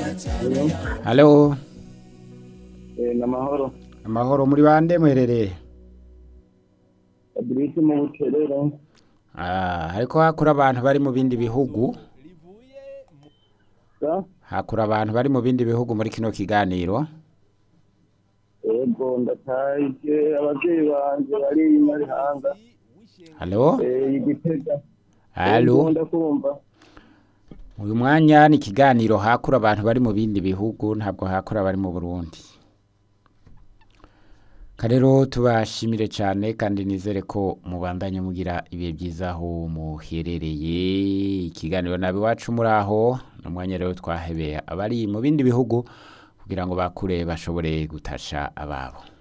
halo ni amahoro amahoro muri bande muherereye fabrice mu buterere Ah, hariko hakura abantu bari mu bindi bihugu sa hakura abantu bari mu bindi bihugu muri kino kiganiro yego ndataje abavyeyi banje bari i nyarihanga halo eh, igitega halo Yego, ndakumva uyu mwanya ni ikiganiro hakura abantu bari mu bindi bihugu ntabwo hakura bari mu burundi karero tubashimire cyane kandi nizere ko mubandanye mugira ibihe byiza aho muherereye ikiganiro nabi wacu muri aho ni umwanya rero twahebeye abari mu bindi bihugu kugira ngo bakure bashobore gutasha ababo